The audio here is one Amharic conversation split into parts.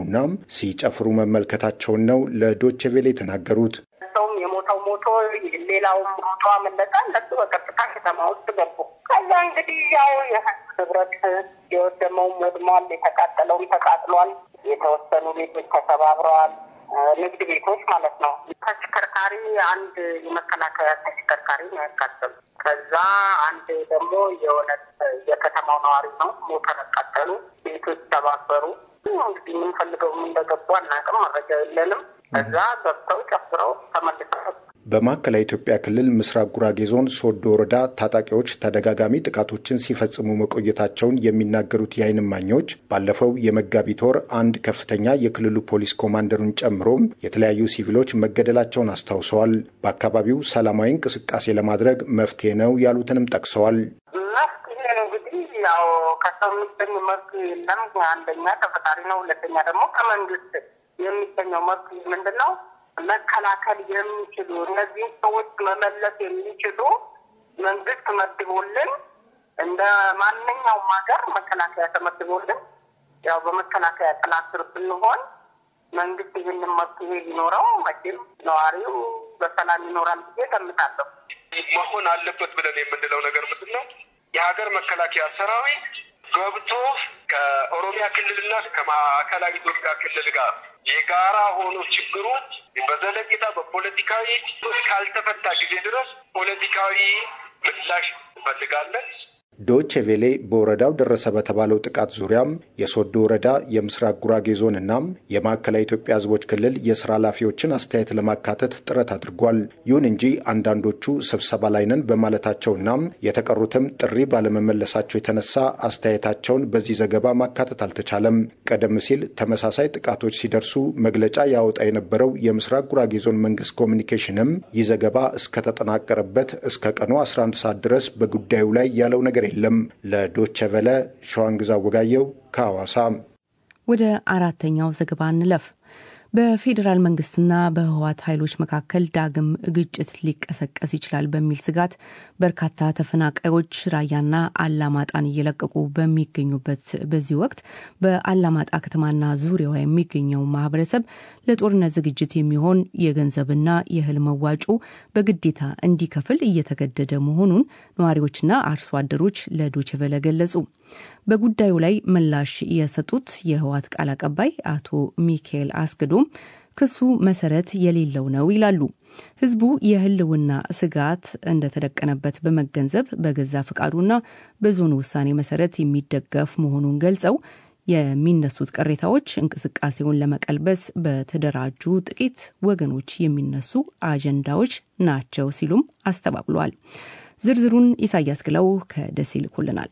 ሲስሙና ሲጨፍሩ መመልከታቸውን ነው ለዶቼ ቬለ የተናገሩት። ሰውም የሞተው ሞቶ ሌላውም ሞቶ አመለጠ። እነሱ በቀጥታ ከተማ ውስጥ ገቡ። ከዛ እንግዲህ ያው የህዝብ ንብረት የወደመውም ወድሟል፣ የተቃጠለውም ተቃጥሏል። የተወሰኑ ቤቶች ተሰባብረዋል። ንግድ ቤቶች ማለት ነው። ተሽከርካሪ አንድ የመከላከያ ተሽከርካሪ ነው ያቃጠሉ። ከዛ አንድ ደግሞ የሆነ የከተማው ነዋሪ ነው ሞተር ያቃጠሉ። ቤቶች ተባበሩ። እንግዲህ የምንፈልገውም እንደገቡ አናውቅም፣ መረጃ የለንም። ከዛ ገብተው ጨፍረው ተመልሰው በማዕከላዊ ኢትዮጵያ ክልል ምስራቅ ጉራጌ ዞን ሶዶ ወረዳ ታጣቂዎች ተደጋጋሚ ጥቃቶችን ሲፈጽሙ መቆየታቸውን የሚናገሩት የዓይን እማኞች ባለፈው የመጋቢት ወር አንድ ከፍተኛ የክልሉ ፖሊስ ኮማንደሩን ጨምሮ የተለያዩ ሲቪሎች መገደላቸውን አስታውሰዋል። በአካባቢው ሰላማዊ እንቅስቃሴ ለማድረግ መፍትሄ ነው ያሉትንም ጠቅሰዋል። መፍትሄ እንግዲህ ያው ከሰው የሚገኝ መፍትሄ የለም። አንደኛ ከፈጣሪ ነው፣ ሁለተኛ ደግሞ ከመንግስት የሚገኘው መፍትሄ ምንድን ነው? መከላከል የሚችሉ እነዚህን ሰዎች መመለስ የሚችሉ መንግስት መድቦልን እንደ ማንኛውም ሀገር መከላከያ ተመድቦልን ያው በመከላከያ ጥላ ስር ብንሆን መንግስት ይህንን መፍትሄ ሊኖረው መቼም ነዋሪው በሰላም ይኖራል ብዬ ገምታለሁ። መሆን አለበት ብለን የምንለው ነገር ምንድን ነው? የሀገር መከላከያ ሰራዊት ገብቶ ከኦሮሚያ ክልልና ከማዕከላዊ ኢትዮጵያ ክልል ጋር የጋራ ሆኖ ችግሩ በዘለቄታ በፖለቲካዊ ካልተፈታ ጊዜ ድረስ ፖለቲካዊ ምላሽ እንፈልጋለን። ዶቼ ቬሌ በወረዳው ደረሰ በተባለው ጥቃት ዙሪያም የሶዶ ወረዳ የምስራቅ ጉራጌ ዞንና የማዕከላዊ ኢትዮጵያ ሕዝቦች ክልል የስራ ኃላፊዎችን አስተያየት ለማካተት ጥረት አድርጓል። ይሁን እንጂ አንዳንዶቹ ስብሰባ ላይ ነን በማለታቸውና የተቀሩትም ጥሪ ባለመመለሳቸው የተነሳ አስተያየታቸውን በዚህ ዘገባ ማካተት አልተቻለም። ቀደም ሲል ተመሳሳይ ጥቃቶች ሲደርሱ መግለጫ ያወጣ የነበረው የምስራቅ ጉራጌ ዞን መንግስት ኮሚኒኬሽንም ይህ ዘገባ እስከተጠናቀረበት እስከ ቀኑ 11 ሰዓት ድረስ በጉዳዩ ላይ ያለው ነገር የለም። ለዶቸ ቨለ ሸዋንግዛ ወጋየው ከሐዋሳ። ወደ አራተኛው ዘገባ እንለፍ። በፌዴራል መንግስትና በህወሓት ኃይሎች መካከል ዳግም ግጭት ሊቀሰቀስ ይችላል በሚል ስጋት በርካታ ተፈናቃዮች ራያና አላማጣን እየለቀቁ በሚገኙበት በዚህ ወቅት በአላማጣ ከተማና ዙሪያዋ የሚገኘው ማህበረሰብ ለጦርነት ዝግጅት የሚሆን የገንዘብና የእህል መዋጮ በግዴታ እንዲከፍል እየተገደደ መሆኑን ነዋሪዎችና አርሶ አደሮች ለዶችቨለ ገለጹ። በጉዳዩ ላይ ምላሽ የሰጡት የህወሓት ቃል አቀባይ አቶ ሚካኤል አስገዶም ክሱ መሰረት የሌለው ነው ይላሉ። ህዝቡ የህልውና ስጋት እንደተደቀነበት በመገንዘብ በገዛ ፍቃዱና በዞኑ ውሳኔ መሰረት የሚደገፍ መሆኑን ገልጸው የሚነሱት ቅሬታዎች እንቅስቃሴውን ለመቀልበስ በተደራጁ ጥቂት ወገኖች የሚነሱ አጀንዳዎች ናቸው ሲሉም አስተባብሏል። ዝርዝሩን ኢሳያስ ግለው ከደሴ ይልኩልናል።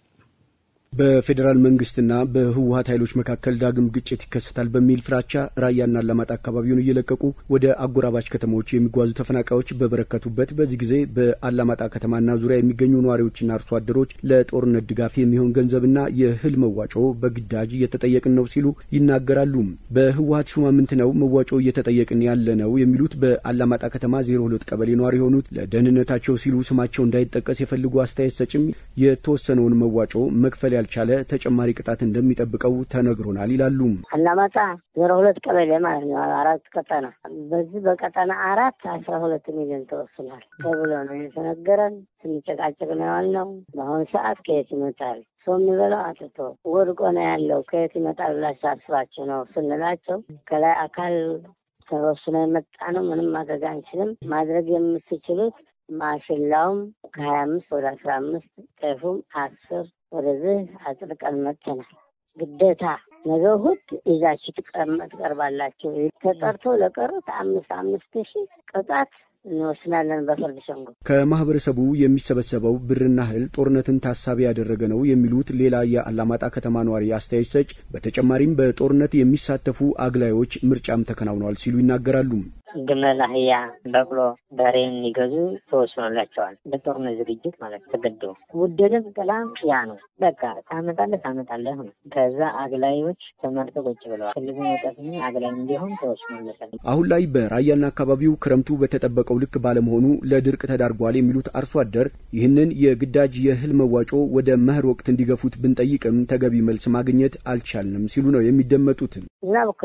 በፌዴራል መንግስትና በህወሀት ኃይሎች መካከል ዳግም ግጭት ይከሰታል በሚል ፍራቻ ራያና አላማጣ አካባቢውን እየለቀቁ ወደ አጎራባች ከተሞች የሚጓዙ ተፈናቃዮች በበረከቱበት በዚህ ጊዜ በአላማጣ ከተማና ዙሪያ የሚገኙ ነዋሪዎችና አርሶ አደሮች ለጦርነት ድጋፍ የሚሆን ገንዘብና የእህል መዋጮ በግዳጅ እየተጠየቅን ነው ሲሉ ይናገራሉ። በህወሀት ሹማምንት ነው መዋጮ እየተጠየቅን ያለ ነው የሚሉት በአላማጣ ከተማ ዜሮ ሁለት ቀበሌ ነዋሪ የሆኑት ለደህንነታቸው ሲሉ ስማቸው እንዳይጠቀስ የፈልጉ አስተያየት ሰጭም የተወሰነውን መዋጮ መክፈል ያልቻለ ተጨማሪ ቅጣት እንደሚጠብቀው ተነግሮናል ይላሉ። አላማጣ ዜሮ ሁለት ቀበሌ ማለት ነው። አራት ቀጠና በዚህ በቀጠና አራት አስራ ሁለት ሚሊዮን ተወስኗል ተብሎ ነው የተነገረን። ስንጨቃጨቅ ነው ያልነው። በአሁኑ ሰዓት ከየት ይመጣል ሰው የሚበላው አጥቶ ወድቆ ነው ያለው። ከየት ይመጣል ብላችሁ አስባችሁ ነው ስንላቸው ከላይ አካል ተወስኖ የመጣ ነው። ምንም ማድረግ አንችልም። ማድረግ የምትችሉት ማሽላውም ከሀያ አምስት ወደ አስራ አምስት ጤፉም አስር ወደዚህ አጽድቀን መጥተናል። ግዴታ ነገ እሑድ ይዛችሁ ትቀርባላችሁ። ተጠርቶ ለቀሩት አምስት አምስት ሺህ ቅጣት እንወስናለን በፍርድ ሸንጎ። ከማህበረሰቡ የሚሰበሰበው ብርና እህል ጦርነትን ታሳቢ ያደረገ ነው የሚሉት ሌላ የአላማጣ ከተማ ነዋሪ አስተያየት ሰጭ፣ በተጨማሪም በጦርነት የሚሳተፉ አግላዮች ምርጫም ተከናውነዋል ሲሉ ይናገራሉ። ግመል፣ አህያ፣ በቅሎ፣ በሬ እንዲገዙ ተወስኖላቸዋል። ለጦርነት ዝግጅት ማለት ተገዶ ውደድም ጥላም ያ ነው። በቃ ታመጣለህ ታመጣለህ ነው። ከዛ አግላዮች ተመርጠው ቁጭ ብለዋል። ክልሉ መውጣት አግላይ እንዲሆን ተወስኖለታል። አሁን ላይ በራያና አካባቢው ክረምቱ በተጠበቀው ልክ ባለመሆኑ ለድርቅ ተዳርጓል የሚሉት አርሶ አደር ይህንን የግዳጅ የእህል መዋጮ ወደ መኸር ወቅት እንዲገፉት ብንጠይቅም ተገቢ መልስ ማግኘት አልቻልንም ሲሉ ነው የሚደመጡት። ዝናብ እኮ